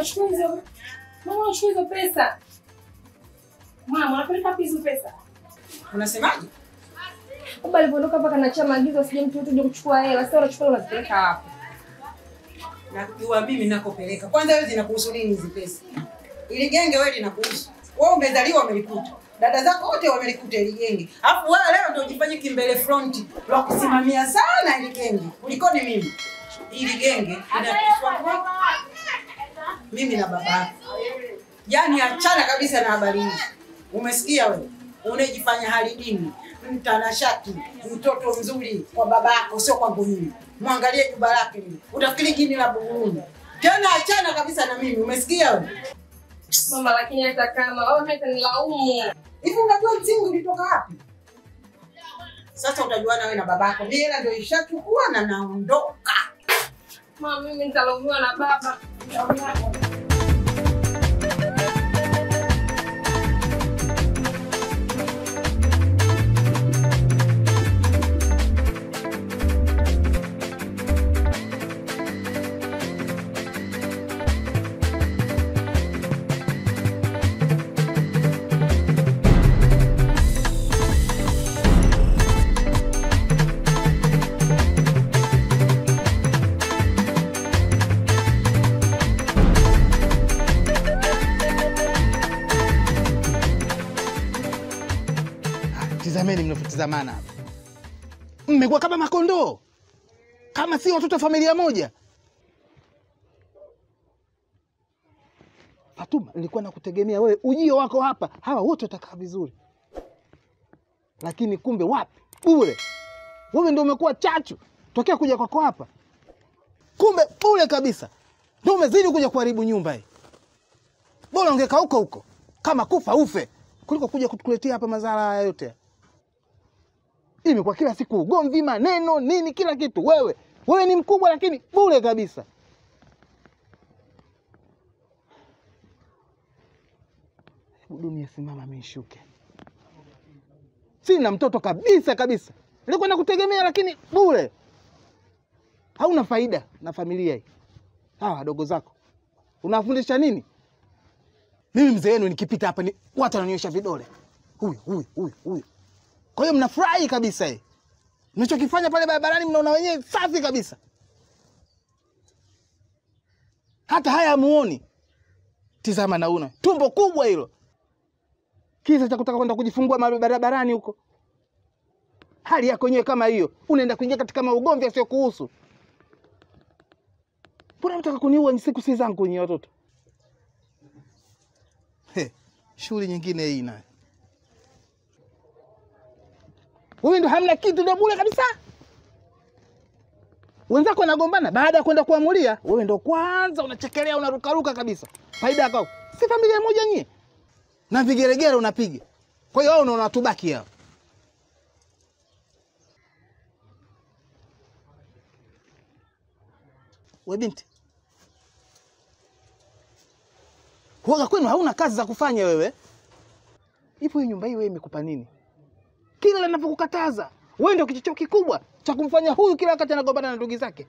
unachukua hizo mama, unachukua hizo pesa mama, unapeleka wapi hizo pesa? Unasemaje? Baba alivyoondoka hapa kanachia maagizo, sije mtu yote uje kuchukua hela. Sasa unachukua unazipeleka wapi? Na kiwaambie mimi nakopeleka. Kwanza wewe zinakuhusu nini hizi pesa? Ili genge wewe linakuhusu. Wewe umezaliwa umelikuta. Dada zako wote wamelikuta ili genge. Alafu wewe leo ndio ujifanye kimbele front la kusimamia sana ili genge. Kulikoni mimi? Ili genge inakuhusu kwako. Mimi na baba yako. Yaani achana kabisa na habari hizi. Umesikia wewe? Unajifanya hali dini, mtanashati, mtoto mzuri kwa baba yako, sio kwangu mimi. Mwangalie jumba lake lile, utafikiri jini la Buguruni. Tena achana kabisa na mimi, umesikia wewe? Mama, lakini hata kama wewe hata nilaumu. Hivi unajua msingi ulitoka wapi? Sasa utajuana wewe na babako. Mimi hela ndio ishachukua na naondoka. Mama, mimi nitalaumiwa na baba. Tizameni mnavyotizamana hapa, mmekuwa kama makondoo, kama si watoto wa familia moja. Fatuma, nilikuwa nakutegemea wewe, ujio wako hapa, hawa wote watakaa vizuri, lakini kumbe wapi, bure. Wewe ndio umekuwa chachu tokea kuja kwako hapa, kumbe bure kabisa, ndio umezidi kuja kuharibu nyumba hii. Bora ungeka huko huko, kama kufa ufe, kuliko kuja kutukuletea hapa madhara haya yote. Imekuwa kila siku ugomvi, maneno, nini, kila kitu. Wewe wewe ni mkubwa, lakini bure kabisa. Hebu dunia simama, mishuke. Sina mtoto kabisa kabisa, nilikuwa nakutegemea, lakini bure. Hauna faida na familia hii. Hawa wadogo zako unawafundisha nini? Mimi mzee wenu nikipita hapa ni watu wananiosha vidole, huyu huyu huyu huyu. Kwa hiyo mnafurahi kabisa eh. Mnachokifanya pale barabarani mnaona wenyewe safi kabisa, hata haya hamuoni. Tizama nauna tumbo kubwa hilo, kisa cha kutaka kwenda kujifungua mahali barabarani huko. Hali yako yenyewe kama hiyo, unaenda kuingia katika maugomvi yasiyo kuhusu. Mbona mtaka kuniua? Siku si zangu nyie watoto. He, shughuli nyingine hii nayo. Wewe ndo hamna kitu, ndo bure kabisa. Wenzako wanagombana baada ya kwenda kuamulia, wewe ndo kwanza unachekelea, unarukaruka kabisa. Faida yako si familia moja nyie, na vigeregere unapiga. Kwa hiyo wao unaona tubaki hao. We binti, huaga kwenu hauna kazi za kufanya wewe? Ipo hii nyumba hii, wewe imekupa nini? Kila ninavyokukataza wewe ndio kichocheo kikubwa cha kumfanya huyu kila wakati anagombana na ndugu zake.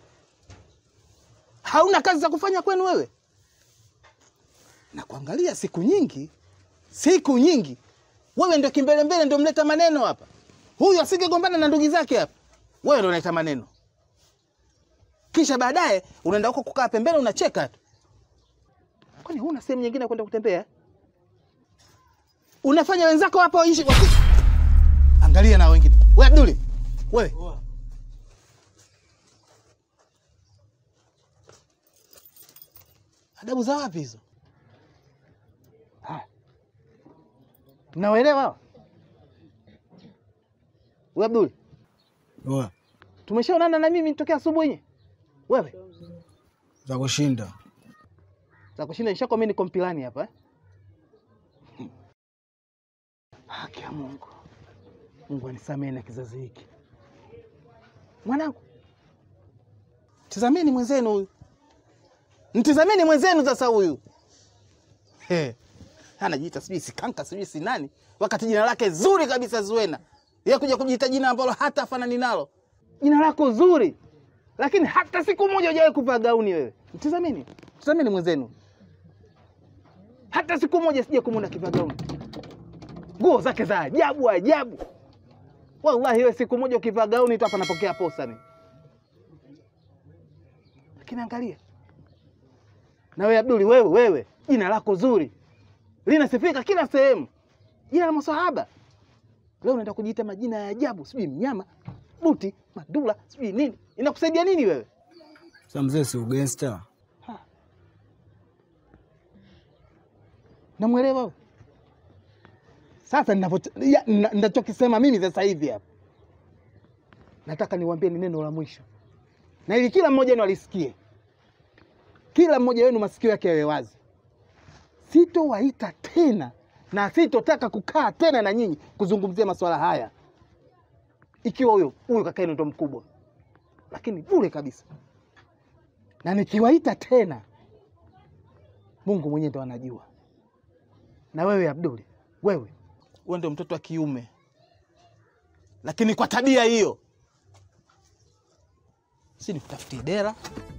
Hauna kazi za kufanya kwenu wewe? Na kuangalia siku nyingi, siku nyingi, wewe ndio kimbelembele, ndio mleta maneno hapa. Huyu asingegombana na ndugu zake hapa, wewe ndio unaleta maneno, kisha baadaye unaenda huko kukaa pembeni unacheka tu. Kwani huna sehemu nyingine ya kwenda kutembea? Unafanya wenzako hapa waishi wasi... Angalia na wengine. Wewe Abduli, wewe adabu za wapi hizo? Haya, mnawaelewa hawa? Wewe Abduli, Oa, tumeshaonana na mimi tokea asubuhi. nye. Wewe za kushinda. za kushinda nishako mimi niko mpilani hapa eh? Haki ya Mungu, Mungu anisamehe na kizazi hiki. Mwanangu, tizameni mwenzenu huyu, mtizameni mwenzenu sasa huyu. He, anajiita sijui sikanka sijui si nani, wakati jina lake zuri kabisa Zuena. Yeye kuja kujiita jina ambalo hata afanani nalo. Jina lako zuri, lakini hata siku moja hujawahi kuvaa gauni wewe. Mtizameni, mtizameni mwenzenu. hata siku moja sija kumwona kivaa gauni, nguo zake za ajabu ajabu. Wallahi wewe siku moja ukivaa gauni tu hapa napokea posa mimi. Lakini angalia na wewe Abduli, wewe wewe, jina lako zuri linasifika kila sehemu, jina la maswahaba. Leo unaenda kujiita majina ya ajabu, sijui mnyama, buti, madula, sijui nini. Inakusaidia nini wewe? Sasa mzee, si ugangster? Namwelewa wewe? Sasa ninavyo- ya- nina- ninachokisema mimi sasa hivi hapa, nataka niwaambie ni neno la mwisho, na ili kila mmoja wenu alisikie, kila mmoja wenu masikio yake yawe wazi. Sitowaita tena na sitotaka kukaa tena na nyinyi kuzungumzia masuala haya, ikiwa huyo huyo kaka yenu ndo mkubwa, lakini bure kabisa. Na nikiwaita tena, Mungu mwenyewe ndo anajua. Na wewe Abduli, wewe wewe ndio mtoto wa kiume, lakini kwa tabia hiyo, si nikutafutie dera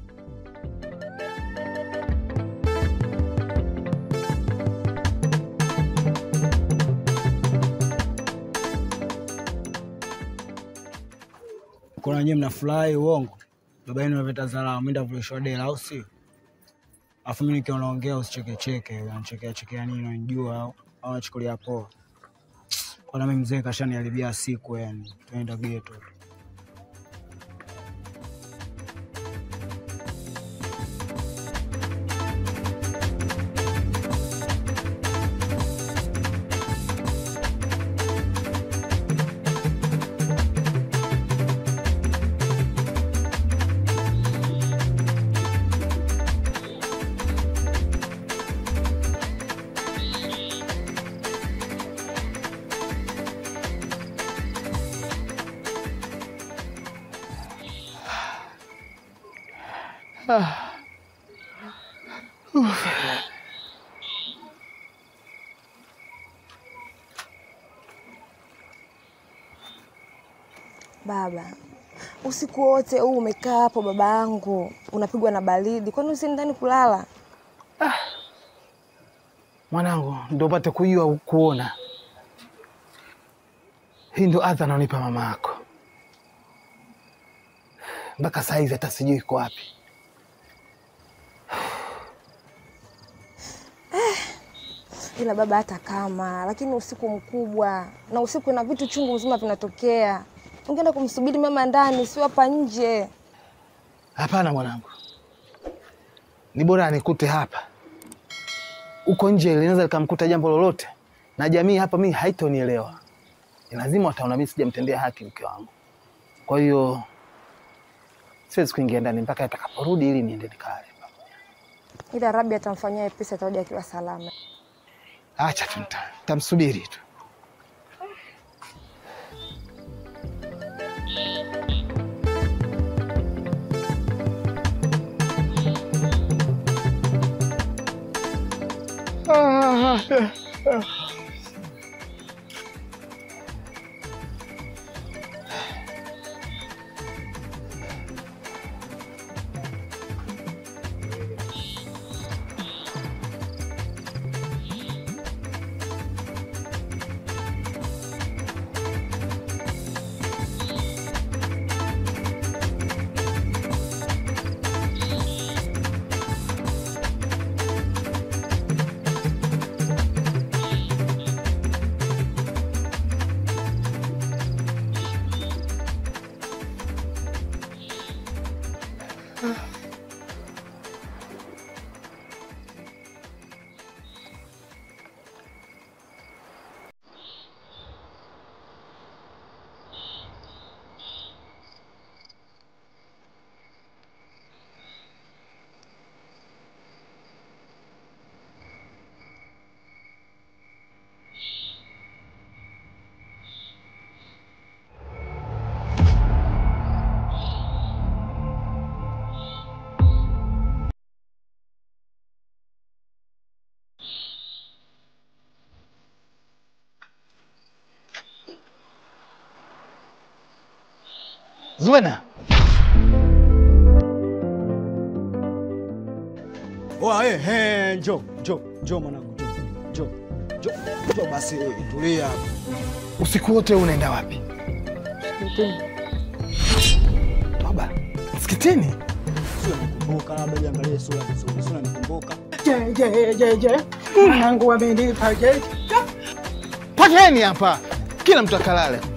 Kuna nyinyi mnafurahi uongo, baba yenu amepata dharau, mimi ndavulishwa dela, au sio? Afu mimi nikiwa naongea usichekecheke, unachekea chekea nini, unanijua au au unachukulia poa? Kwana mimi mzee kashaniharibia siku, yani tuenda geto. Baba, usiku wote huu umekaa hapo baba yangu, unapigwa na baridi, kwani usi ndani kulala? mwanangu, ndo upate kujua kuona. Hii ndo adha anaonipa mama yako, mpaka saa hizi hata sijui iko wapi. Ila baba, hata kama lakini usiku mkubwa na usiku na vitu chungu mzima vinatokea, ungeenda kumsubiri mama ndani, sio hapa nje. Hapana mwanangu, ni bora anikute hapa. Huko nje linaweza likamkuta jambo lolote, na jamii hapa mimi haitonielewa. Ni lazima wataona mimi sijamtendea haki mke wangu. Kwa hiyo siwezi kuingia ndani mpaka atakaporudi, ili niende nikale. Ila Rabi atamfanyia wepesi, atarudi akiwa salama. Acha tu, nita- nitamsubiri tu. Zuena, Oa, eh, eh, njoo njoo njoo mwanangu, njoo Njoo. Njoo. Njoo basi tulia hapa. Usiku wote unaenda wapi? Toba, msikitini? Sio nikumbuka labda jiangalie sura vizuri. Sio nikumbuka. Je, je, je, je. Mwanangu amenipa je. Pateni hapa, kila mtu akalale.